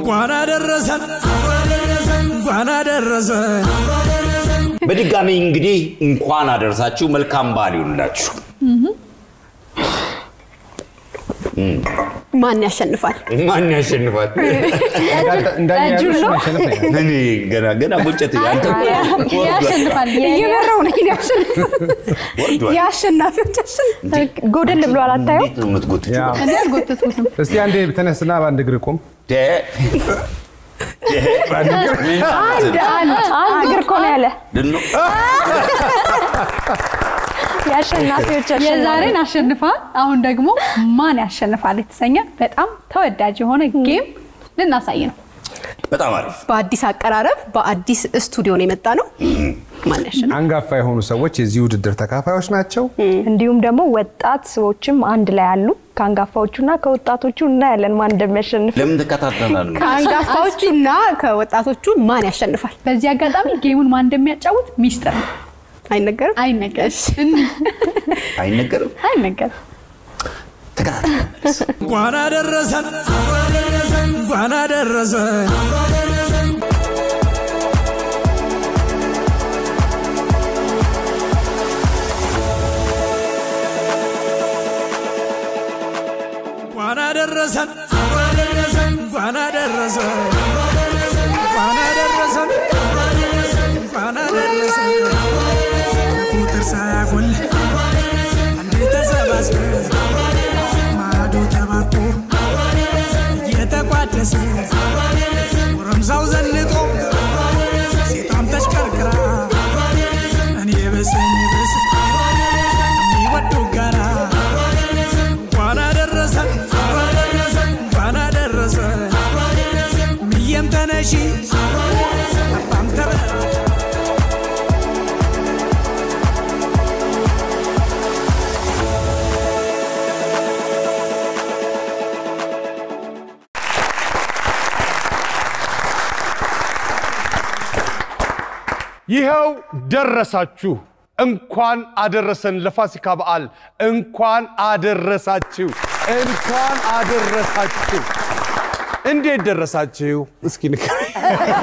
እንኳን አደረሰን እንኳን አደረሰን። በድጋሚ እንግዲህ እንኳን አደረሳችሁ። መልካም በዓል ይሁንላችሁ። ማን ያሸንፋል? ማን ያሸንፋል? እንዳያችሁ ጠጁን ነው? ማሸነፍ ነው ያለው። እኔ ገና ገና ቁጭት ያንተ ያሸንፋል። እየመራው ነው ያሸንፋል። ወርዷል። የአሸናፊዎች አሸናፊ ጎደል ብሏል። አታየው? እንዴት ነው የምትጎትችው? ያ። እኔ አልጎተትኩትም። እስቲ አንዴ ተነስና በአንድ እግር ቁም። ደ- ደ- አንድ አንድ እግር እኮ ነው ያለ ድነው? የአሸናፊዎች የዛሬን አሸንፋል። አሁን ደግሞ ማን ያሸንፋል የተሰኘ በጣም ተወዳጅ የሆነ ጌም ልናሳይ ነው። በጣም አሪፍ። በአዲስ አቀራረብ በአዲስ ስቱዲዮ ነው የመጣ ነው። ማን ያሸንፋል? አንጋፋ የሆኑ ሰዎች የዚህ ውድድር ተካፋዮች ናቸው። እንዲሁም ደግሞ ወጣት ሰዎችም አንድ ላይ አሉ። ከአንጋፋዎቹና ከወጣቶቹ እናያለን ማን እንደሚያሸንፍ። ለምን ትከታተላል? ከአንጋፋዎቹና ከወጣቶቹ ማን ያሸንፋል? በዚህ አጋጣሚ ጌሙን ማን እንደሚያጫውት ሚስጥር ነው፣ አይነገርም። አይነገርም አይነገርም። አይነገርም። ተከታተል። እንኳን አደረሰን እንኳን አደረሰን። እንኳን አደረሰን እንኳን አደረሰን እንኳን አደረሰን እንኳን አደረሰን ቁጥር ሳያጎል አንዴ ተሰባስበን ማዶ ተባርኮ እየተቋደሰ ጎረምሳው ዘንጦ ሴቷም ተሽከርክራ እኔ በሰኝ በስ የሚወዱ ጋራ እንኳን አደረሰን እንኳን አደረሰን ምየም ተነሺ አባም ተበ ይኸው ደረሳችሁ። እንኳን አደረሰን ለፋሲካ በዓል። እንኳን አደረሳችሁ፣ እንኳን አደረሳችሁ። እንዴት ደረሳችሁ? እስኪ ንገረኝ።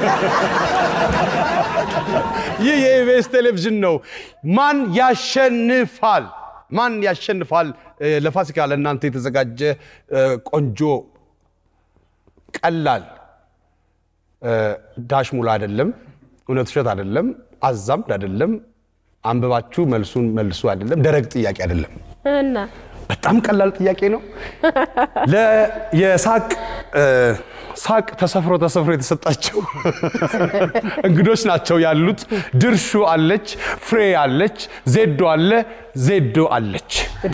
ይህ የኢቢኤስ ቴሌቪዥን ነው። ማን ያሸንፋል? ማን ያሸንፋል? እ፣ ለፋሲካ ለእናንተ የተዘጋጀ እ፣ ቆንጆ ቀላል እ፣ ዳሽ ሙላ አይደለም፣ እውነት ውሸት አይደለም፣ አዛምድ አይደለም፣ አንብባችሁ መልሱን መልሱ አይደለም፣ ደረቅ ጥያቄ አይደለም። በጣም ቀላል ጥያቄ ነው። ለ- የሳቅ እ፣ ሳቅ ተሰፍሮ ተሰፍሮ የተሰጣቸው እንግዶች ናቸው ያሉት። ድርሹ አለች፣ ፍሬ አለች፣ ዜዶ አለ፣ ዜዶ አለች።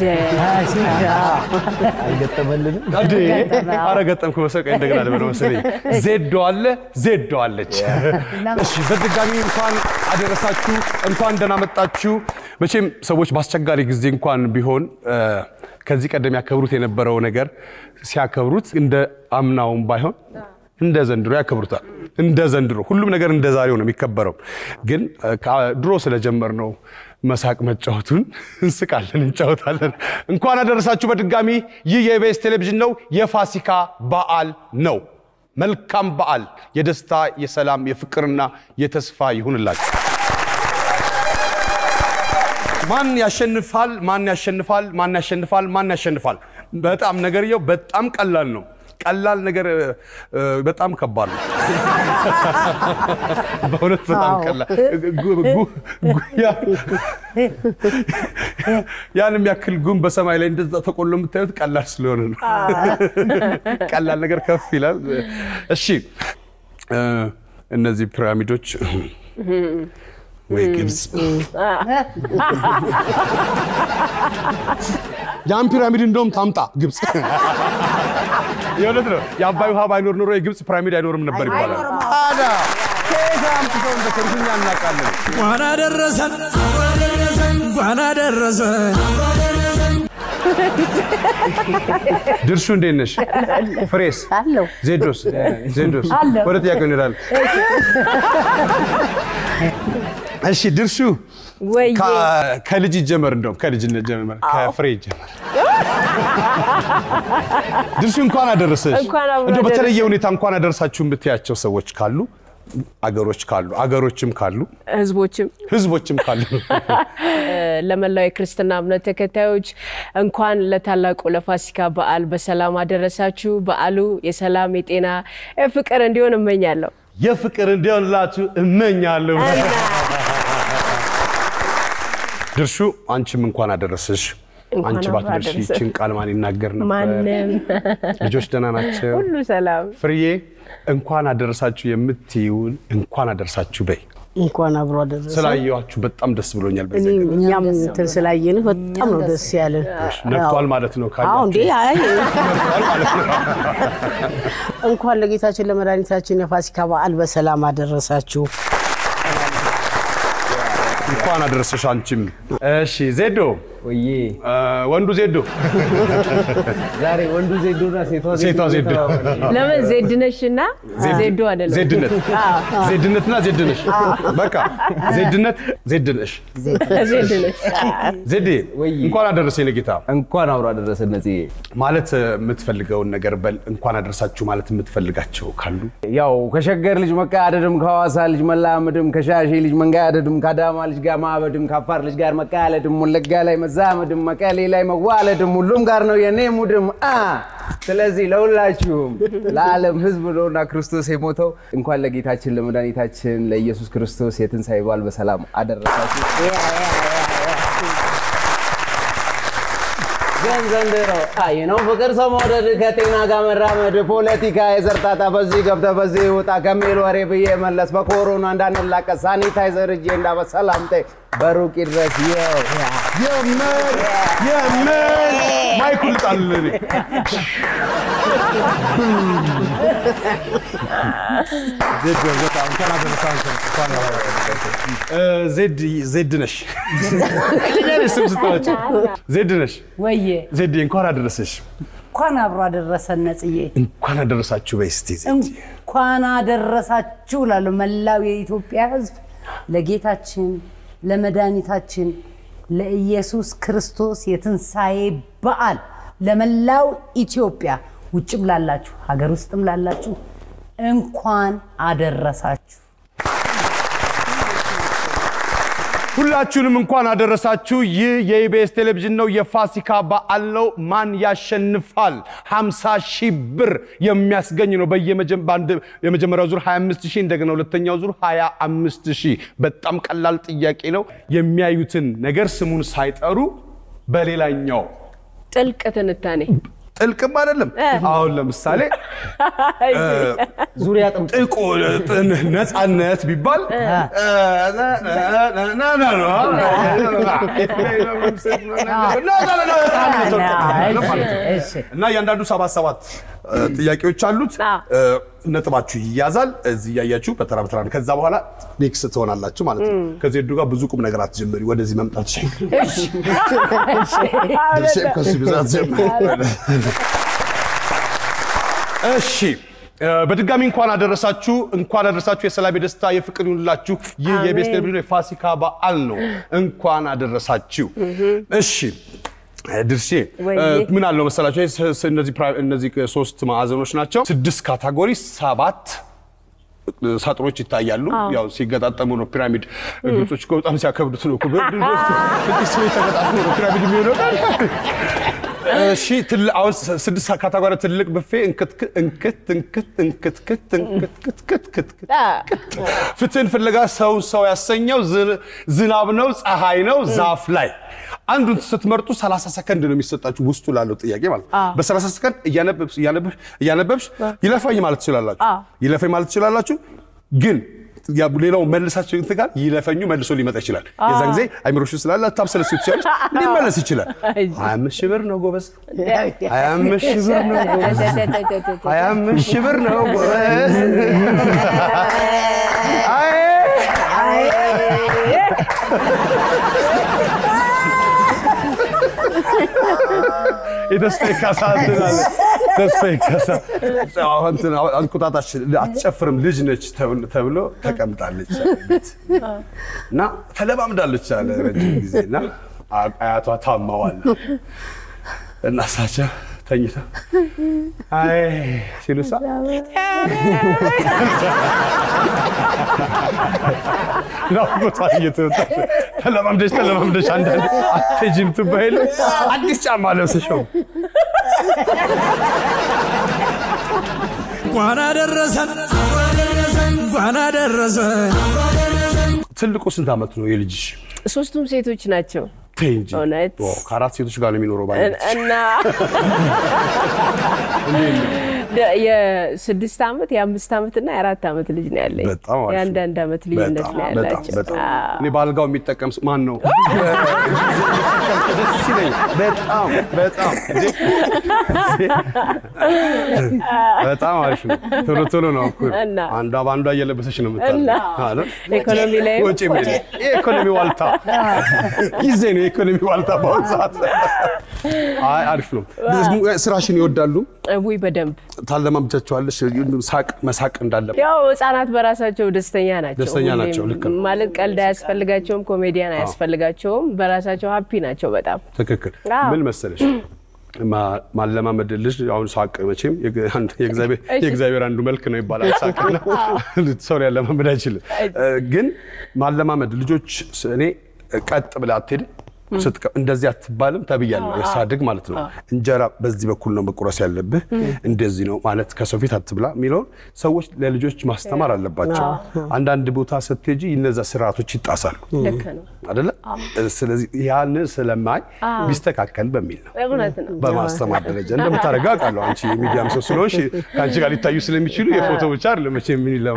እንዴ! ኧረ ገጠምኩ መሰለኝ። እንደገና ልበለው መሰለኝ። ዜዶ አለ፣ ዜዶ አለች። እሺ፣ በድጋሚ እንኳን አደረሳችሁ፣ እንኳን ደህና መጣችሁ። መቼም ሰዎች በአስቸጋሪ ጊዜ እንኳን ቢሆን እ፣ ከዚህ ቀደም ያከብሩት የነበረው ነገር ሲያከብሩት እንደ አምናውም ባይሆን እንደ ዘንድሮ ያከብሩታል። እንደ ዘንድሮ ሁሉም ነገር እንደ ዛሬው ነው የሚከበረው። ግን እ፣ ከ- ድሮ ስለጀመርነው መሳቅ መጫወቱን እንስቃለን፣ እንጫወታለን። እንኳን አደረሳችሁ በድጋሚ። ይህ የኢቢኤስ ቴሌቪዥን ነው። የፋሲካ በዓል ነው። መልካም በዓል፣ የደስታ የሰላም፣ የፍቅርና የተስፋ ይሁንላችሁ። ማን ያሸንፋል? ማን ያሸንፋል? ማን ያሸንፋል? ማን ያሸንፋል? በጣም ነገርየው በጣም ቀላል ነው። ቀላል ነገር እ፣ እ፣ በጣም ከባድ ነው። በእውነት በጣም ቀላል ጉ- ጉ- ጉ- ያ- ያን የሚያክል ጉም በሰማይ ላይ እንደዛ ተቆሎ የምታዩት ቀላል ስለሆነ ነው። ቀላል ነገር ከፍ ይላል። እሺ እ፣ እነዚህ ፒራሚዶች ወይ ግብፅ ያን ፒራሚድ እንደውም ታምጣ ግብፅ። የእውነት ነው። የአባይ ውሃ ባይኖር ኖሮ የግብፅ ፒራሚድ አይኖርም ነበር ይባላል። ታዲያ ከየት አምጥተው እንደሰሩት እኛ እናውቃለን። እንኳን አደረሰን እንኳን አደረሰን። ድርሹ እንዴት ነሽ? ፍሬስ አለው ዜዶስ ዜዶስ አለሁ። ወደ ጥያቄው እንሄዳለን። እሺ ድርሹ ወይ ከ- ከልጅ ይጀመር፣ እንደውም ከልጅነት ጀመር፣ ከፍሬ ይጀመር። ድርሽ እንኳን አደረሰሽ። እንኳን አብሮ እንደው በተለየ አደረሰን። ሁኔታ እንኳን አደረሳችሁ የምትያቸው ሰዎች ካሉ አገሮች ካሉ አገሮችም ካሉ ህዝቦችም ህዝቦችም ካሉ ለመላው የክርስትና እምነት ተከታዮች እንኳን ለታላቁ ለፋሲካ በዓል በሰላም አደረሳችሁ። በዓሉ የሰላም የጤና የፍቅር እንዲሆን እመኛለሁ። የፍቅር እንዲሆንላችሁ እመኛለሁ። ድርሹ አንቺም እንኳን አደረሰሽ። እንኳን አንቺ አብሮ ባትደርሺ አደረሰን። ይችን ቃል ማን ይናገር ነበር? ማንም ልጆች ደህና ናቸው? ሁሉ ሰላም ፍርዬ እንኳን አደረሳችሁ የምትይውን እንኳን አደረሳችሁ በይ። እንኳን አብሮ አደረሰ። ስላየኋችሁ በጣም ደስ ብሎኛል። በዚህ እኔ- አጋጣሚ። እኛም እንትን ስላየን በጣም ነው ደስ ያለን። ነግቷል ማለት ነው አዎ እንዴ ካያችሁ አይ ነግቷል ማለት ነው። እንኳን ለጌታችን ለመድኃኒታችን የፋሲካ በዓል በሰላም አደረሳችሁ። እንኳን አደረሰሽ አንቺም። እሺ ዜዶ ወዬ እ፣ ወንዱ ዜዶ ዛሬ ወንዱ ዜዶና ሴቷ ሴቷ ዜዶ ለምን ዜድነሽ እና ዜዶ አይደለም? ዜድነት ዜድነትና ዜድነሽ በቃ ዜድነት ዜድነሽ ዜድነሽ ዜዴ ወይ። እንኳን አደረሰኝ ለጌታ እንኳን አብሮ አደረሰ ነጽዬ። ማለት የምትፈልገውን ነገር በል እንኳን አደረሳችሁ ማለት የምትፈልጋቸው ካሉ ያው ከሸገር ልጅ መቀያደድም ከሐዋሳ ልጅ መላመድም ከሻሼ ልጅ መንጋያደድም ከአዳማ ልጅ ጋር ማበድም ከአፋር ልጅ ጋር መቀያለድም ወለጋ ላይ መዛመድም መቀሌ ላይ መዋለድም ሁሉም ጋር ነው የኔ ሙድም አ ስለዚህ ለሁላችሁም ለዓለም ሕዝብ ነውና ክርስቶስ የሞተው እንኳን ለጌታችን ለመድኃኒታችን ለኢየሱስ ክርስቶስ የትንሣኤ በዓል በሰላም አደረሳችሁ። ግን ዘንድሮ አይ ነው ፍቅር ሰው መውደድ ከጤና ጋር መራመድ ፖለቲካ የዘርጣጣ በዚህ ገብተ በዚህ ውጣ ከሚል ወሬ ብዬ መለስ በኮሮና እንዳንላቀስ ሳኒታይዘር እጄ እንዳበስ ሰላምታ በሩቅ ድረስ ይው የምር የምር ማይኩል ጣል ዜድ ዜድ ነሽ ልኛለሽ ስም ስታወጪ ዜድ ነሽ ወዬ ዜድ እንኳን አደረሰሽ እንኳን አብሮ አደረሰን ነጽዬ፣ እንኳን አደረሳችሁ በይ እስቲ ዜድ እንኳን አደረሳችሁ እላለሁ መላው የኢትዮጵያ ሕዝብ ለጌታችን ለመድኃኒታችን ለኢየሱስ ክርስቶስ የትንሣኤ በዓል ለመላው ኢትዮጵያ ውጭም ላላችሁ ሀገር ውስጥም ላላችሁ እንኳን አደረሳችሁ። ሁላችሁንም እንኳን አደረሳችሁ። ይህ የኢቢኤስ ቴሌቪዥን ነው። የፋሲካ በዓል ነው። ማን ያሸንፋል? 50 ሺህ ብር የሚያስገኝ ነው። በየመጀ- በአንድ የመጀመሪያው ዙር 25 ሺህ እንደገና ሁለተኛው ዙር 25 ሺህ። በጣም ቀላል ጥያቄ ነው። የሚያዩትን ነገር ስሙን ሳይጠሩ በሌላኛው ጥልቅ ትንታኔ ጥልቅም አይደለም። አሁን ለምሳሌ ዙሪያ ጥልቁ ነፃነት ቢባል እና እያንዳንዱ ሰባት ሰባት ጥያቄዎች አሉት። ነጥባችሁ ይያዛል። እዚህ እያያችሁ በተራ በተራ ነው። ከዛ በኋላ ኔክስ ትሆናላችሁ ማለት ነው። ከዜዱ ጋር ብዙ ቁም ነገር አትጀምሪ። ወደዚህ መምጣት ሽ ከሱ ብዛት ጀምሪ። እሺ በድጋሚ እንኳን አደረሳችሁ፣ እንኳን አደረሳችሁ። የሰላም የደስታ የፍቅር ይሁንላችሁ። ይህ የኢቢኤስ ቴሌቪዥን የፋሲካ በዓል ነው። እንኳን አደረሳችሁ። እሺ ድርሼ ምን አለው መሰላችሁ? ይሄ ስ- ስ- እነዚህ ፕራ- እነዚህ ሶስት ማዕዘኖች ናቸው። ስድስት ካታጎሪ ሰባት ሳጥኖች ይታያሉ። ያው ሲገጣጠሙ ነው ፒራሚድ። ግብጾች እኮ በጣም ሲያከብዱት ነው እኮ በ- ስድስት ሰዎች ተገጣጥሞ ነው ፒራሚድ የሚሆነው። እሺ ትል- አሁን ስ- ስድስት ካታጎሪ ትልቅ ብፌ እንክት እንክት እንክት እንክትክት እንክትክትክት ፍትህን ፍለጋ ሰው ሰው ያሰኘው ዝ- ዝናብ ነው፣ ፀሐይ ነው፣ ዛፍ ላይ አንዱን ስትመርጡ 30 ሰከንድ ነው የሚሰጣችሁ ውስጡ ላለው ጥያቄ ማለት ነው። በ30 ሰከንድ እያነበብሽ እያነበብሽ እያነበብሽ ይለፋኝ ማለት ትችላላችሁ። ይለፈኝ ማለት ትችላላችሁ ግን ያ ሌላው መልሳችሁ እንትን ጋር ይለፈኙ መልሶ ሊመጣ ይችላል። የዛን ጊዜ አይምሮሽ ስላለ ታብሰለሱ ትችላለች፣ ሊመለስ ይችላል። ሀያ አምስት ሺህ ብር ነው ጎበዝ፣ ሀያ አምስት ሺህ ብር ነው ጎበዝ፣ ሀያ አምስት ሺህ ብር ነው ጎበዝ። አይ የተስፋዬ ካሳ እንትን አለ። ተስፋዬ ካሳ አሁን እንትን አሁን እንቁጣጣሽ አትጨፍርም ልጅ ነች ተብሎ- ተብሎ ተቀምጣለች ቤት እና ተለማምዳለች አለ ረጅም ጊዜ እና አ- አያቷ ታማዋል እና እሳቸው ተኝተው አይ ሲሉ እሷ ናፍቆቷ እየተወጣች ተለማምደሽ ተለማምደሽ አንዳንድ አትሄጂም ትባይ የለ አዲስ ጫማ ለብሰሽው እንኳን አደረሰን እንኳን አደረሰን ትልቁ ስንት ዓመት ነው የልጅሽ? ሶስቱም ሴቶች ናቸው። ተይ እንጂ እውነት ኦ፣ ከአራት ሴቶች ጋር ነው የሚኖረው ባለቤት እና ደ- የስድስት ዓመት የአምስት ዓመት እና የአራት ዓመት ልጅ ነው ያለኝ። በጣም አሪፍ ነው። የአንዳንድ ዓመት ልዩነት በጣም ነው በጣም ያላቸው። በጣም አዎ። እኔ በአልጋው የሚጠቀም ስ- ማን ነው? ደስ ይለኛል። በጣም በጣም እንዴ! በጣም አሪፍ ነው። ቶሎ ቶሎ ነው እኮ እና? አንዷ በአንዷ እየለበሰች ነው እና? የምታለው። ኢኮኖሚ ላይ ወጪ ምን የኢኮኖሚ ዋልታ ጊዜ ነው የኢኮኖሚ ዋልታ በአሁኑ ሰዓት። አይ አሪፍ ነው። ስራሽን ይወዳሉ? ውይ በደንብ ታለማምጃቸዋለሽ ሳቅ መሳቅ እንዳለበት ያው ህጻናት በራሳቸው ደስተኛ ናቸው። ደስተኛ ሁሌም ናቸው፣ ልክ ነው። ማለት ቀልድ አያስፈልጋቸውም፣ ኮሜዲያን አያስፈልጋቸውም። በራሳቸው ሀፒ ናቸው በጣም ትክክል። አዎ። ምን መሰለሽ ማ- ማለማመድ ልጅ አሁን ሳቅ መቼም የግ- አንድ- የእግዚአብሔር እሺ። የእግዚአብሔር አንዱ መልክ ነው ይባላል። ሳቅና ሰው ሊያለማመድ አይችልም። እ፣ ግን ማለማመድ ልጆች ስ- እኔ ቀጥ ብለህ አትሄድም ስትቀ- እንደዚህ አትባልም ተብያለሁ። ሳድግ ማለት ነው። እንጀራ በዚህ በኩል ነው መቁረስ ያለብህ፣ እንደዚህ ነው ማለት ከሰው ፊት አትብላ የሚለውን ሰዎች ለልጆች ማስተማር አለባቸው። አንዳንድ ቦታ ስትሄጂ እነዛ ስርዓቶች ይጣሳሉ ልክ ነው። አይደለ? ስለዚህ ያንን ስለማይ ቢስተካከል በሚል ነው እውነት ነው። በማስተማር ደረጃ እንደምታደርገው አውቃለሁ። አንቺ የሚዲያም ሰው ስለሆንሽ ከአንቺ ጋር ሊታዩ ስለሚችሉ የፎቶ ብቻ አይደለም መቼም ምን ይለው።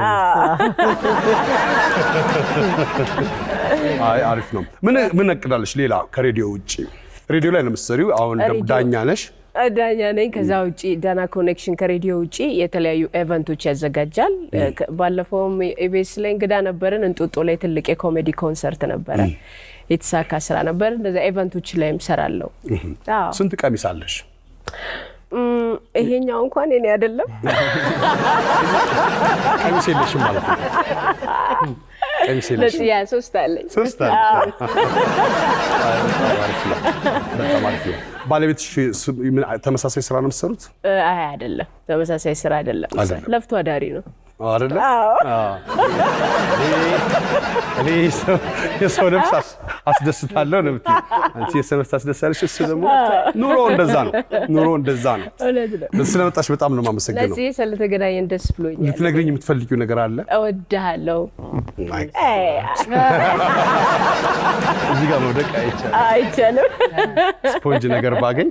አይ አሪፍ ነው። ምን ምን እቅዳለሽ ሌላ ከሬዲዮ ውጭ? ሬዲዮ ላይ ነው የምትሰሪው። አሁን ደግሞ ሬዲዮ- ዳኛ ነሽ። ዳኛ ነኝ። ከዛ ውጭ ዳና ኮኔክሽን ከሬዲዮ ውጭ የተለያዩ ኤቨንቶች ያዘጋጃል። ከ- ባለፈውም ኢቢኤስ ላይ እንግዳ ነበርን። እንጦጦ ላይ ትልቅ የኮሜዲ ኮንሰርት ነበረ። የተሳካ ስራ ነበር። እንደዛ ኤቨንቶች ላይም ሰራለሁ። አዎ። ስንት ቀሚስ አለሽ? እም፣ ይሄኛው እንኳን የኔ አይደለም። ቀሚስ የለሽም ማለት ነው። ቀሚስ የለሽም። ለጽያ ሶስት አለኝ። ሶስት አለሽ። አዎ። አይ፣ በጣም አሪፍ ነው። በጣም አሪፍ ነው። ባለቤትሽ ስ- ምን ተመሳሳይ ስራ ነው የምትሰሩት? እ፣ አይ አይደለም፣ ተመሳሳይ ስራ አይደለም። አይደለም። ለፍቶ አዳሪ ነው። አይደለ? አዎ። እኔ ሰው- የሰው ነፍስ አስ- አስደስታለሁ ነው የምትይው። አንቺ የሰው ነፍስ አስደሳለሽ፣ እሱ ደግሞ ኑሮ እንደዛ ነው። ኑሮ እንደዛ ነው። እውነት ነው። ስለመጣሽ በጣም ነው የማመሰግነው። ለጽዬ ስለተገናኘን ደስ ብሎኛል። ልትነግሪኝ የምትፈልጊው ነገር አለ? እወድሃለሁ። አይ፣ አይ፣ እዚህ ጋር መውደቅ አይቻልም። አይቻልም። ስፖንጅ ነገር ባገኝ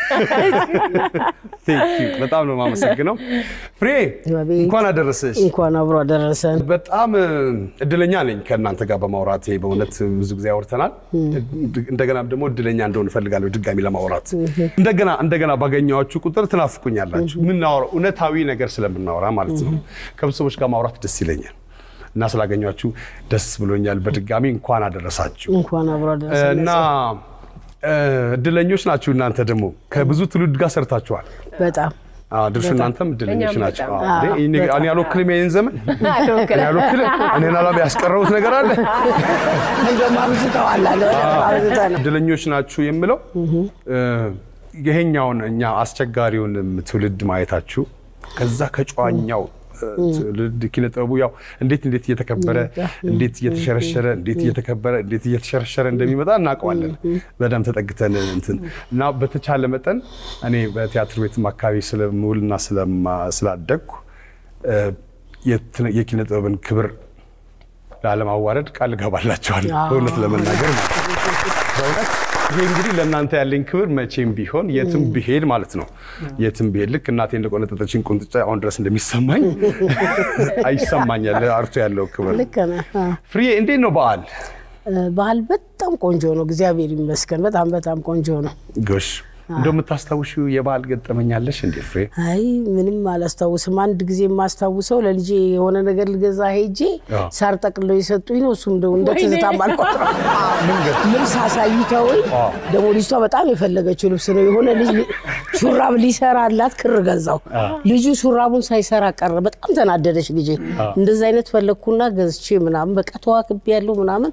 Thank you። በጣም ነው የማመሰግነው። ፍሬ እንኳን አደረሰሽ። እንኳን አብሮ አደረሰን። በጣም እ, እድለኛ ነኝ ከእናንተ ጋር በማውራቴ። በእውነት ብዙ ጊዜ አውርተናል። እንደገና ደግሞ እድለኛ እንደሆን እፈልጋለሁ ድጋሚ ለማውራት። እንደገና እንደገና ባገኘኋችሁ ቁጥር ትናፍቁኛላችሁ። የምናወራው እውነታዊ ነገር ስለምናወራ ማለት ነው። ከብዙ ሰዎች ጋር ማውራት ደስ ይለኛል እና ስላገኟችሁ ደስ ብሎኛል። በድጋሚ እንኳን አደረሳችሁ እንኳን አብሮ አደረሰን። እና እ, እድለኞች ናችሁ እናንተ ደግሞ ከብዙ ትውልድ ጋር ሰርታችኋል። በጣም አዎ፣ ድርሹ እናንተም እድለኞች እኛም ናቸው። በጣም። አዎ፣ እንዴ፣ እኔ እኔ አልወክልም ይሄን ዘመን እኔ አልወክልም። እኔን አላ ያስቀረሁት ነገር አለ። እንደውም አብዝተዋል አለ አብዝተ ነው። እድለኞች ናችሁ የምለው እ፣ ይሄኛውን እኛ አስቸጋሪውንም ትውልድ ማየታችሁ ከዛ ከጨዋኛው እ፣ ትውልድ ኪነ ጥበቡ ያው እንዴት እንዴት እየተከበረ እንዴት እየተሸረሸረ እንዴት እየተከበረ እንዴት እየተሸረሸረ እንደሚመጣ እናውቀዋለን። በደንብ ተጠግተን እንትን እና በተቻለ መጠን እኔ በቲያትር ቤትም አካባቢ ስለምውልና ስለማ- ስላደግኩ እ፣ የት- የኪነ ጥበብን ክብር ላለማዋረድ ቃል እገባላችኋለሁ። በእውነት ለመናገር ማለት ነው። በእውነት ይሄ እንግዲህ ለእናንተ ያለኝ ክብር መቼም ቢሆን የትም ብሄድ ማለት ነው የትም ብሄድ ልክ እናቴ እንደቆነጠጠችኝ ቁንጥጫ አሁን ድረስ እንደሚሰማኝ አይሰማኛል። አርቶ ያለው ክብር ልክ ነህ። አ። ፍሬ እንዴት ነው በዓል? ባህል በጣም ቆንጆ ነው። እግዚአብሔር ይመስገን። በጣም በጣም ቆንጆ ነው። ጎሽ እንደው የምታስታውሺው የበዓል ገጠመኛለሽ እንዴ ፍሬ? አይ ምንም አላስታውስም። አንድ ጊዜ የማስታውሰው ለልጄ የሆነ ነገር ልገዛ ሄጄ አዎ። ሳር ጠቅልለው የሰጡኝ ነው። እሱም እንደው እንደ ወይኔ! ትዝታ አልቆጥረው ልብስ አሳይተውኝ አዎ። ደግሞ ልጅቷ በጣም የፈለገችው ልብስ ነው። የሆነ ልጅ ሊ- ሹራብ ሊሰራላት ክር ገዛው። ልጁ ሹራቡን ሳይሰራ ቀረ። በጣም ተናደደች ልጄ። እንደዚ አይነት ፈለግኩና ገዝቼ ምናምን በቃ ተዋክቤ ያለው ምናምን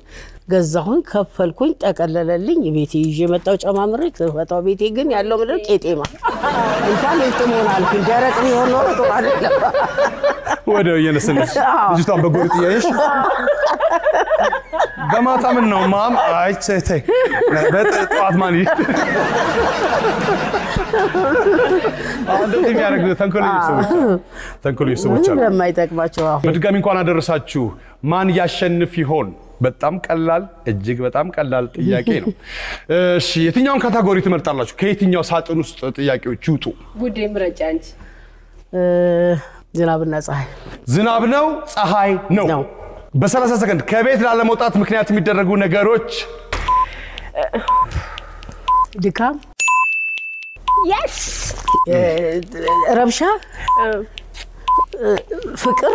ገዛሁኝ፣ ከፈልኩኝ፣ ጠቀለለልኝ። ቤቴ ይዤ መጣሁ ጨማምሬ። ስፈታው ቤቴ ግን ያለው ምድር ቄጤማ እንኳን ልጥ መሆን አልኩኝ። ደረቅ ቢሆን ኖሮ ጥሩ አይደለም። ወዲያው እየነሰነች ልጅቷን በጎሪጥ እያየሽ በማታ ምን ነው ማም? አይ ተይ ተይ፣ በጠዋት ማን ይ- አሁን እንደዚህ የሚያደርግ ተንኮለኞች ሰዎች አሉ። ተንኮለኞች ሰዎች ምንም አሉ። ለማይጠቅማቸው አሁን በድጋሚ እንኳን አደረሳችሁ። ማን ያሸንፍ ይሆን? በጣም ቀላል እጅግ በጣም ቀላል ጥያቄ ነው። እሺ የትኛውን ካታጎሪ ትመርጣላችሁ? ከየትኛው ሳጥን ውስጥ ጥያቄዎች ይውጡ? ጉዴ ምረጫ እንጂ እ፣ ዝናብና ፀሐይ ዝናብ ነው ፀሐይ ነው? በ30 ሰከንድ ከቤት ላለመውጣት ምክንያት የሚደረጉ ነገሮች ድካም፣ ረብሻ፣ ፍቅር፣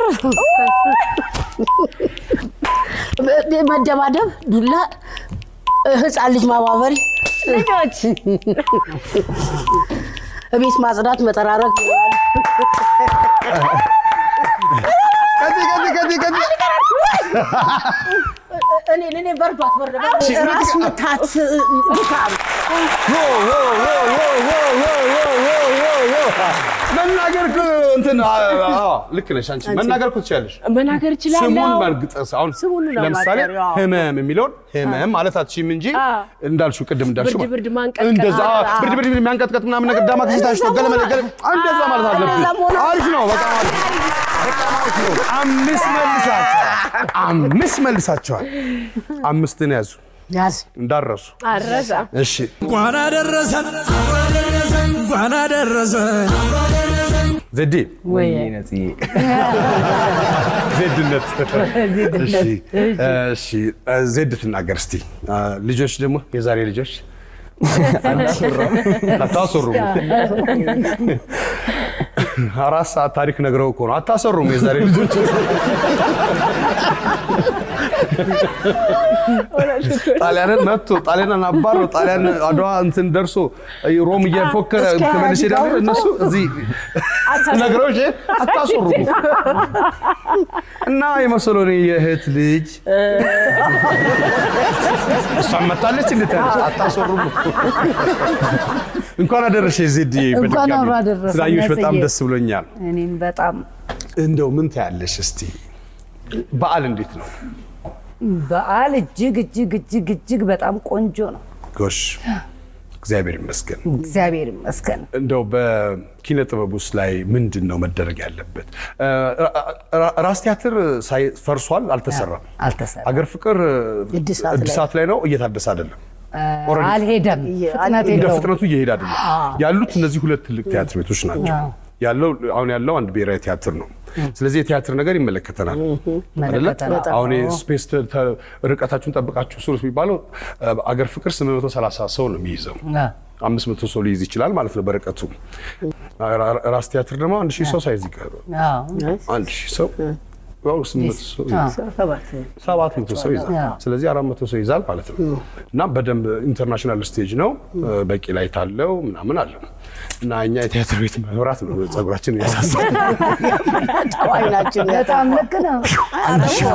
መደባደብ፣ ዱላ፣ ህፃን ልጅ ማባበል፣ ልጆች ቤት ማጽዳት፣ መጠራረግ እኔ እኔ በርዷት በርዷት ራስ ምታት ድካም መናገር እኮ እንትን አዎ፣ ልክ ነሽ አንቺ መናገር እኮ ትችያለሽ። መናገር እችላለሁ። ስሙን በእርግጥ አሁን ለምሳሌ ለማጠር፣ አዎ። ህመም የሚለውን ህመም ማለት አትችይም እንጂ እንዳልሽው ቅድም እንዳልሽው ብርድ ብርድ ማንቀጥቀጥ፣ እንደዛ አዎ፣ አዎ፣ ብርድ ብርድ የሚያንቀጥቀጥ ምናምን ነገር ዳማ ከሲታሽ ነው ገለመለ ገለ እንደዛ ማለት አለብሽ። አሪፍ ነው፣ በጣም አሪፍ ነው። በጣም አሪፍ ነው። አምስት መልሳችኋል። አምስት መልሳችኋል። አምስትን ያዙ ያዝ እንዳረሱ አረሳ እሺ እንኳን አደረሰን እንኳን አደረሰን ዘዴ ወይ ዜድነት ዜድነት። እሺ፣ እሺ ዜድ ትናገር እስቲ አ፣ ልጆች ደግሞ የዛሬ ልጆች አታሰሩም አራት ሰዓት ታሪክ ነግረው እኮ ነው አታሰሩም የዛሬ ልጆች ጣሊያንን መጥቶ ጣሊያንን አባሮ ጣሊያን አድዋ እንትን ደርሶ ሮም እየፎከረ እስከ ተመልሼ ደግሞ ያድጋው እነሱ እዚህ ነግረውሽ አታሰሩም እና የመሰሎኔ የእህት ልጅ እሷን መታለች እንዴት አታሰሩም እንኳን አደረሰ ዜድ እንኳን አብሮ አደረሰን ስላየሁሽ በጣም ነጽዬ። ደስ ብሎኛል እኔም በጣም እንደው ምን ታያለሽ እስቲ በዓል እንዴት ነው በዓል እጅግ እጅግ እጅግ እጅግ በጣም ቆንጆ ነው። ጎሽ እግዚአብሔር ይመስገን እግዚአብሔር ይመስገን። እንደው በኪነ ጥበብ ውስጥ ላይ ምንድን ነው መደረግ ያለበት? ራ- ራስ ቲያትር ሳይ- ፈርሷል፣ አልተሰራም። አልተሰራም። አገር ፍቅር እድሳት ላይ- እድሳት ላይ ነው፣ እየታደሰ አይደለም። ኦልሬዲ አልሄደም፣ ፍጥነት እንደ የለውም። ፍጥነቱ እየሄደ አይደለም። አዎ። ያሉት እነዚህ ሁለት ትልቅ ቲያትር ቤቶች ናቸው። አዎ። ያለው አሁን ያለው አንድ ብሔራዊ ቲያትር ነው። ስለዚህ የቲያትር ነገር ይመለከተናል አይደለ? ይመለከተናል። አሁን አዎ። ስፔስ ተ- ተ- ርቀታችሁን ጠብቃችሁ ስሩ የሚባለው አገር ፍቅር 830 ሰው ነው የሚይዘው። አምስት መቶ ሰው ሊይዝ ይችላል ማለት ነው በርቀቱ። ራ- ራስ ቲያትር ደግሞ አንድ ሺህ ሰው ሳይዝ ይቀር አንድ ሺህ ሰው ያው ስምንት መቶ ሰው ይይዛል። ሰባት መቶ ሰው ይዛል። አዎ። ስለዚህ አራት መቶ ሰው ይዛል ማለት ነው። እና በደንብ ኢንተርናሽናል ስቴጅ ነው። በቂ ላይት አለው ምናምን አለው እና እኛ የቲያትር ቤት መብራት ነው ጸጉራችን እያሳሳል ጠዋይናችን በጣም ልክ ነው። አንድ ሺህ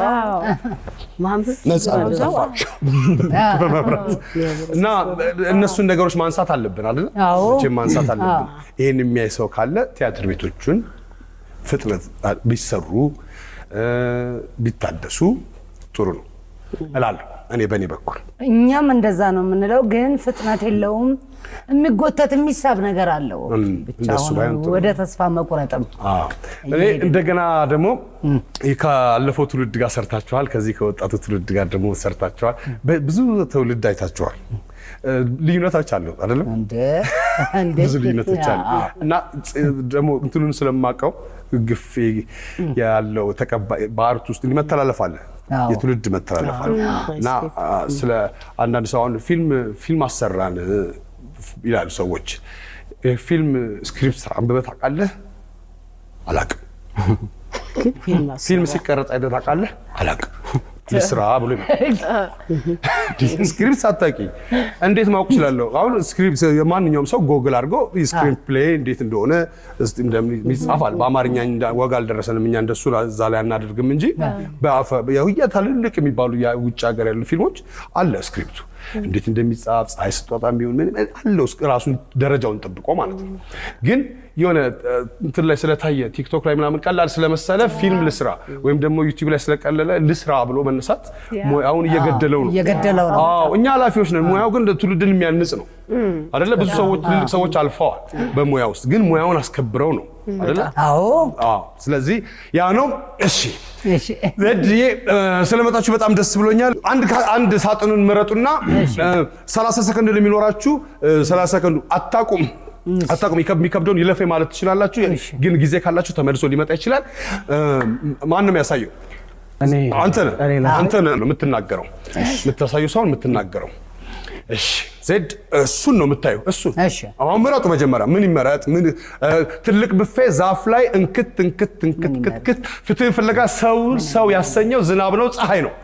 ማንበብ ነፃ ነው ጠፋችሁ በመብራት እና እነሱን ነገሮች ማንሳት አለብን አይደል? አዎ። መቼም ማንሳት አለብን። አዎ። ይህን የሚያይ ሰው ካለ ቲያትር ቤቶቹን ፍጥነት ቢሰሩ እ፣ ቢታደሱ ጥሩ ነው እላለሁ እኔ በእኔ በኩል። እኛም እንደዛ ነው የምንለው፣ ግን ፍጥነት የለውም። የሚጎተት የሚሳብ ነገር አለው። እም፣ ብቻ እንደሱ አሁን ባይሆን ጥሩ ወደ ተስፋ መቁረጥም አዎ። እኔ እንደገና ደግሞ ይህ ካለፈው ትውልድ ጋር ሰርታችኋል፣ ከዚህ ከወጣቱ ትውልድ ጋር ደግሞ ሰርታችኋል። በ- ብዙ ትውልድ አይታችኋል። እ፣ ልዩነቶች አሉ አይደለም? ብዙ ልዩነቶች አሉ እና ፅ- ደግሞ እንትኑን ስለማውቀው ግፌ ያለው ተቀባይ በአርት ውስጥ እንዲህ መተላለፍ አለ አዎ። የትውልድ መተላለፍ አለ እና አ፣ ስለ አንዳንድ ሰው አሁን ፊልም ፊልም አሰራን እ፣ ይላሉ ሰዎች የፊልም ስክሪፕት አንብበህ ታውቃለህ? አላውቅም። ፊልም ሲቀረጽ አይተህ ታውቃለህ? አላውቅም። ልስራ ብሎ ይመጣል። ስክሪፕት ሳታውቂ እንዴት ማወቅ እችላለሁ? አሁን ስክሪፕት ማንኛውም ሰው ጎግል አድርጎ ስክሪፕት ፕሌይ እንዴት እንደሆነ እስቲ እንደሚ- ይጻፋል። በአማርኛ እንዳ- ወግ አልደረሰንም እኛ እንደሱ እዛ ላይ አናደርግም እንጂ በአፈ- የውያ ትልልቅ የሚባሉ የውጭ ሀገር ያሉ ፊልሞች አለ ስክሪፕቱ እንዴት እንደሚጻፍ ፀሐይ ስትወጣ የሚሆን ምን ምን አለው እስከ ራሱን ደረጃውን ጠብቆ ማለት ነው። ግን የሆነ እ፣ እንትን ላይ ስለታየ ቲክቶክ ላይ ምናምን ቀላል ስለመሰለ ፊልም ልስራ ወይም ደግሞ ዩቲዩብ ላይ ስለቀለለ ልስራ ብሎ መነሳት ሙያውን እየገደለው ነው። እየገደለው ነው። አዎ እኛ ኃላፊዎች ነን። ሙያው ግን ትውልድን የሚያንጽ ነው አይደለ? ብዙ ሰዎች ትልልቅ ሰዎች አልፈዋል በሙያ ውስጥ ግን ሙያውን አስከብረው ነው አይደለ? አዎ አዎ። ስለዚህ ያ ነው። እሺ እሺ። ዘድዬ እ፣ ስለመጣችሁ በጣም ደስ ብሎኛል። አንድ ካ- አንድ ሳጥኑን ምረጡና እ፣ 30 ሰከንድ ነው የሚኖራችሁ። እ፣ 30 ሰከንዱ አታቁም አታቁም ይከብ- የሚከብደውን ይለፌ ማለት ትችላላችሁ። ግን ጊዜ ካላችሁ ተመልሶ ሊመጣ ይችላል። እ፣ ማን ነው የሚያሳየው? አንተ ነህ አንተ ነህ ነው የምትናገረው። የምታሳየው ሰውን የምትናገረው። እሺ ዜድ እሱን ነው የምታየው። እሱን አሁን ምረጡ። መጀመሪያ ምን ይመረጥ? ምን እ፣ ትልቅ ብፌ ዛፍ ላይ እንክት እንክት እንክት ክትክት ፍትህን ፍለጋ ሰውን ሰው ያሰኘው ዝናብ ነው ፀሐይ ነው?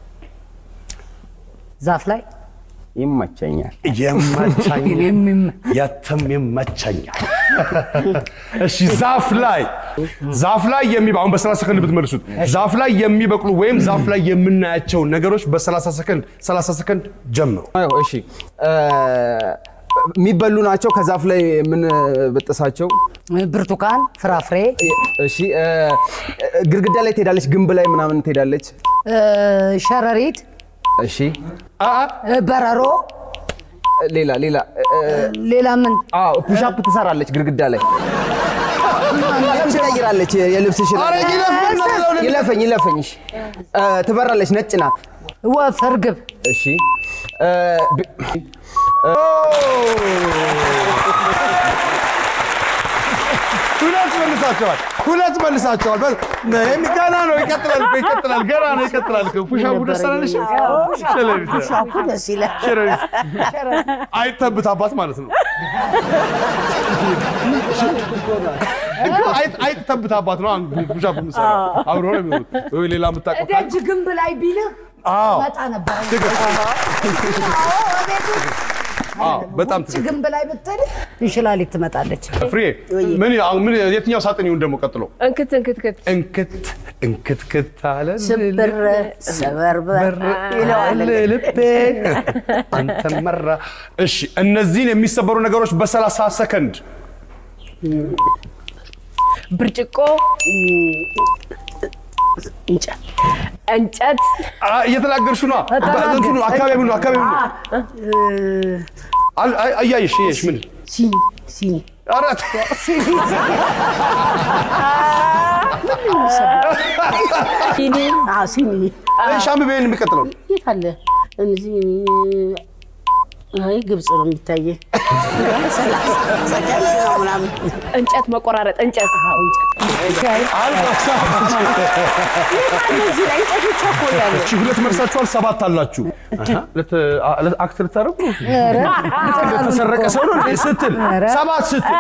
ዛፍ ላይ ይመቸኛል። የማቻኛል የትም ይመቸኛል። እሺ ዛፍ ላይ ዛፍ ላይ የሚበ አሁን በ30 ሰከንድ ብትመልሱት ዛፍ ላይ የሚበቅሉ ወይም ዛፍ ላይ የምናያቸው ነገሮች በ30 ሰከንድ 30 ሰከንድ ጀምሩ። አዎ፣ እሺ እ፣ የሚበሉ ናቸው። ከዛፍ ላይ የምንበጥሳቸው ብርቱካን፣ ፍራፍሬ፣ እሺ እ፣ ግድግዳ ላይ ትሄዳለች፣ ግንብ ላይ ምናምን ትሄዳለች። እ፣ ሸረሪት፣ እሺ እ፣ በረሮ፣ ሌላ ሌላ እ፣ ሌላ ምን አዎ ፑሻፕ ትሰራለች ግድግዳ ላይ ልብስ ትቀይራለች። የልብስሽን ኧረ ይለፍ፣ ይለፈኝ ይለፈኝ። እሺ እ፣ ትበራለች፣ ነጭ ናት። ወፍ፣ እርግብ፣ እሺ እ፣ ብ- ሁለት መልሳቸዋል። ሁለት መልሳቸዋል። በ- ይሄም ገና ነው። ይቀጥላል እኮ ይቀጥላል። ገና ነው። ይቀጥላል እኮ ፑሻፑ ደስ አላለሽ? ሸረሪት። ፑሻፑ ደስ ይላል። ሸረሪት። አይጠብታባት ማለት ነው። እኮ አይጥ አይጥ ተብታባት ነው አንዱ ፑሻፕ የምሰራው አብሮ ነው የሚሆኑት። ወይ ሌላ የምታውቀው ካለ ደጅ ግንብ ላይ ቢልህ አዎ መጣ ነበር። አዎ በጣም ውጭ ግንብ ላይ ብትል እንሽላሊት ትመጣለች። ፍሬ ምን አሁን ምን የትኛው ሳጥን ይሁን ደግሞ ቀጥሎ እንክት እንክትክት እንክት እንክትክት አለ ስብር ሰበርበር ይለዋል። ልቤ አንተን መራ። እሺ እነዚህን የሚሰበሩ ነገሮች በሰላሳ ሰከንድ ብርጭቆ እንጨት እንጨት አ- እየተናገርሽ ነው። እንትኑ አካባቢ ነው አካባቢ ነው አል- አይ- እያየሽ እያየሽ ምን ሲኒ ሲኒ ኧረ ሲኒ አዎ ሲኒ እሺ አንብቤን የሚቀጥለው የት አለ እነዚህ አይ ግብጽ ነው የሚታየ ሰከንድ ነው ምናምን እንጨት መቆራረጥ እንጨት እዚህ ላይ እንጨት ብቻ እኮ ያለ እሺ ሁለት መልሳችኋል፣ ሰባት አላችሁ። አሃ፣ ሁለት አ- ሁለት አክት ልታደርጉ እንደተሰረቀ ሰው ነው እንዴ ስትል ሰባት ስትል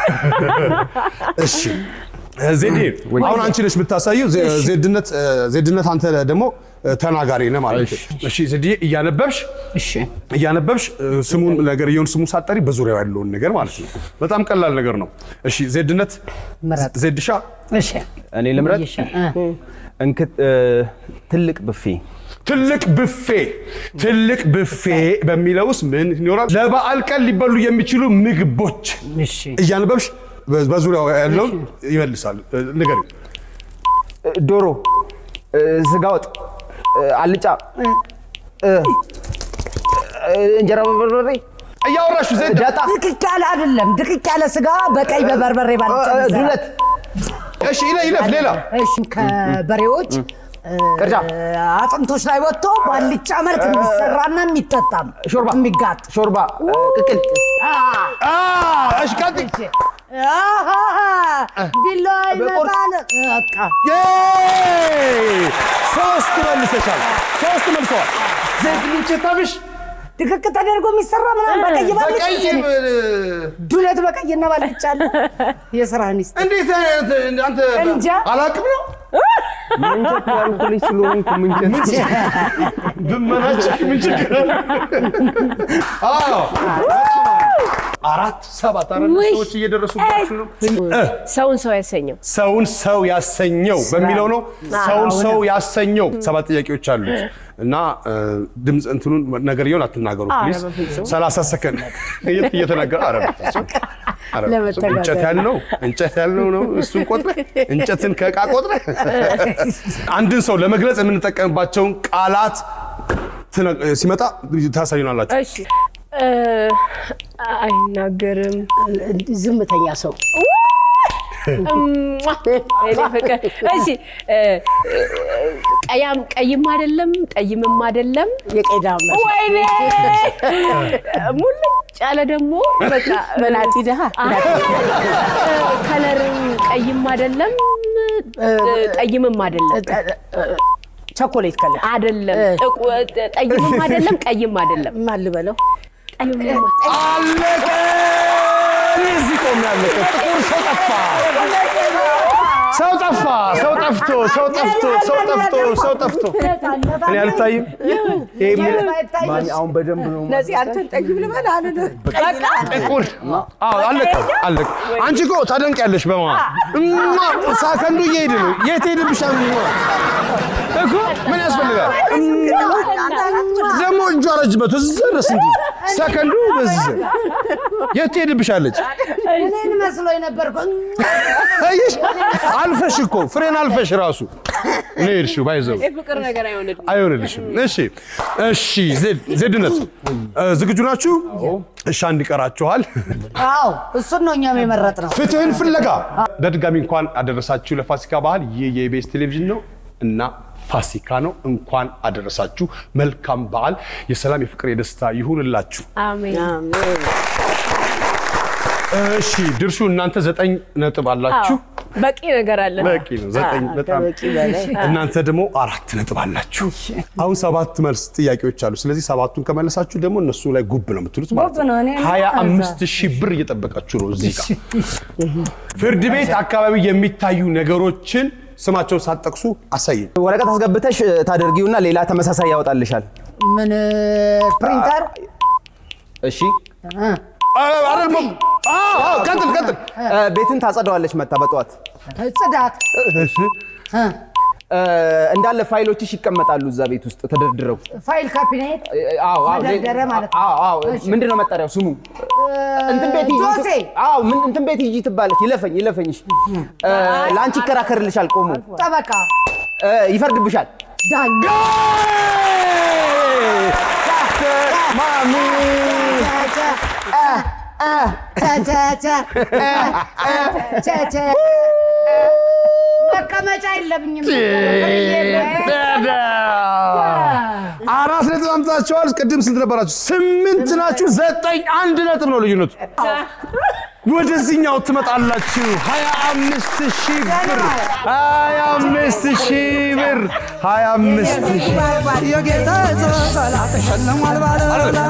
እሺ ዜዴ አሁን አንቺ ነሽ የምታሳየው። ዜ- ዜድነት ዜድነት አንተ ደግሞ ተናጋሪ ነህ ማለት ነው። እሺ ዜድ እያነበብሽ እያነበብሽ ስሙን ነገርየውን ስሙን ሳጠሪ በዙሪያው ያለውን ነገር ማለት ነው። በጣም ቀላል ነገር ነው። እሺ ዜድነት ዜድሻ እሺ እኔ ልምረጥ። እንክት እ፣ ትልቅ ብፌ ትልቅ ብፌ ትልቅ ብፌ በሚለው ውስጥ ምን ይኖራል? ለበዓል ቀን ሊበሉ የሚችሉ ምግቦች እያነበብሽ በ- በዙሪያው ያለውን ይመልሳል። እ፣ ንገሪው። ዶሮ፣ እ፣ ስጋ ወጥ፣ እ፣ አልጫ፣ እ፣ እ፣ እንጀራ በበርበሬ እያወራሽ ዘንድ ዳጣ፣ ድቅቅ ያለ አይደለም፣ ድቅቅ ያለ ስጋ በቀይ በበርበሬ ባልጫ እ፣ የሚሰራ። ዱለት፣ እሺ ይለ- ይለፍ ሌላ እሺ ከበሬዎች ቅርጫ፣ አጥንቶች ላይ ወጥቶ ባልጫ መልክ የሚሰራና የሚጠጣም ሾርባ፣ የሚጋጥ ሾርባ፣ እ፣ ቅቅል፣ አ፣ እሺ ቀጥይ። ቢላዋ ይመጣል። በቃ ዬይ! ሶስት መልሰሻል። ሶስት መልሰዋል። ዜድ ልንጭታብሽ ድቅቅ ተደርጎ የሚሰራ ምናምን በቀይ ባልጫ በቀይ ዱለት በቀይና ባልጫ አለ። የስራ ሚስት እንዴት አንተ እንጃ። አላቅም ነው ምንቸት ያልኩ ልጅ ስለሆንኩ ምንቸት ብመናጭቅ ምን ችግር አለ? አዎ አራት ሰባት አራት ሰዎች እየደረሱባችሁ ነው። እ ሰውን ሰው ያሰኘው ሰውን ሰው ያሰኘው በሚለው ነው። ሰውን ሰው ያሰኘው ሰባት ጥያቄዎች አሉት እና እ፣ ድምፅ እንትኑን ነገርየውን አትናገሩ ፕሊዝ። በፍጹም። 30 ሰከንድ እየ- እየተናገረ ኧረ በፍጹም፣ ኧረ በፍጹም። ለመተጋገር። እንጨት ያልነው እንጨት ያልነው ነው እሱን ቆጥረህ እንጨትን ከዕቃ ቆጥረህ አንድን ሰው ለመግለጽ የምንጠቀምባቸውን ቃላት ትነ- ሲመጣ ታሳዩናላችሁ። እሺ እ፣ አይናገርም ዝምተኛ ሰው እሟ! የኔ ፍቅር እሺ እ፣ ቀያም ቀይም አይደለም ጠይምም አይደለም የቄዳም ወይኔ ሙልጭ ያለ ደግሞ በቃ መናጢ ድሃ ከለርም ቀይም አይደለም ጠይምም አይደለም ቸኮሌት ከለር አይደለም ጥቁ- ጠይምም አይደለም ቀይም አይደለም ማን ልበለው ጠይምም አለቀ! እዚህ ቆም ያለቀ ጥቁር ሰው ጠፋ። ሰው ጠፋ። ሰው ጠፍቶ ሰው ጠፍቶ ሰው ጠፍቶ ሰው ጠፍቶ እኔ አልታይም። ይሄ ምን- ማን አሁን በደንብ ነው ነፂ አንተን ጠግብ ልበል አልልህ ጥቁር አዎ፣ አለቀ አለቀ። አንቺ እኮ ታደንቂያለሽ። በማ እማ ሳከንዱ እየሄድ ነው። የት ሄድብሻል? እኮ ምን ያስፈልጋል? ደግሞ እጇ ረጅበት እዛ ድረስ እንዲ ሰከንዱ በዚህ የት ሄድብሻለች? እኔን መስሎኝ ነበርኩ። አየሽ፣ አልፈሽ እኮ ፍሬን አልፈሽ ራሱ ነው የሄድሽው። ባይዘው የፍቅር ነገር አይሆንልም አይሆንልሽም። እሺ እሺ፣ ዜድ ዜድነት እ፣ ዝግጁ ናችሁ? እሺ፣ አንድ ይቀራችኋል። አዎ እሱን ነው እኛም የመረጥነው። ፍትህን ፍለጋ በድጋሚ እንኳን አደረሳችሁ ለፋሲካ በዓል። ይህ የኢቢኤስ ቴሌቪዥን ነው እና ፋሲካ ነው። እንኳን አደረሳችሁ። መልካም በዓል። የሰላም የፍቅር፣ የደስታ ይሁንላችሁ። አሜን እሺ ድርሹ እናንተ ዘጠኝ ነጥብ አላችሁ። በቂ ነገር አለ በቂ ነው። ዘጠኝ በጣም ከበቂ በላይ እናንተ ደግሞ አራት ነጥብ አላችሁ። አሁን ሰባት መልስ ጥያቄዎች አሉ። ስለዚህ ሰባቱን ከመለሳችሁ ደግሞ እነሱ ላይ ጉብ ነው የምትሉት ማለት ጉብ ነው። እኔ ነው። ሀያ አምስት ሺህ ብር እየጠበቃችሁ ነው እዚህ ጋር። ፍርድ ቤት አካባቢ የሚታዩ ነገሮችን ስማቸውን ሳትጠቅሱ አሳይኝ። ወረቀት አስገብተሽ ታደርጊውና ሌላ ተመሳሳይ ያወጣልሻል። ምን ፕሪንተር እሺ አይደል? አዎ፣ አዎ፣ ቀጥል ቀጥል። እ፣ ቤትን ታጸደዋለች መታ በጠዋት ጽዳት እ፣ እ፣ እንዳለ ፋይሎችሽ ይቀመጣሉ እዛ ቤት ውስጥ ተደርድረው። ፋይል ካቢኔት እ፣ አዎ፣ አዎ፣ መደርደሪያ ማለት ነው። አዎ፣ አዎ። ምንድን ነው መጠሪያው ስሙ? እንትን ቤት ሂጂ። ጆሴ አዎ፣ ምን እንትን ቤት ሂጂ ትባለች። ይለፈኝ ይለፈኝ። እሺ። እ፣ ለአንቺ ይከራከርልሻል ቆሞ ጠበቃ እ፣ ይፈርድብሻል። ዳኛ ማሚ መቀመጫ የለብኝም። አራት ነጥብ አምጥታችኋል። ቅድም ስንት ነበራችሁ? ስምንት ናችሁ። ዘጠኝ አንድ ነጥብ ነው ልዩነቱ። ወደዚህኛው ትመጣላችሁ። ሀያ አምስት ሺህ ብር ሀያ አምስት ሺህ ብር ሀያ አምስት ሺህ የጌታ ዘላ ተሸልሟል ባለበላ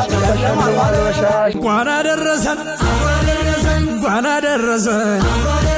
እንኳን አደረሰን እንኳን አደረሰን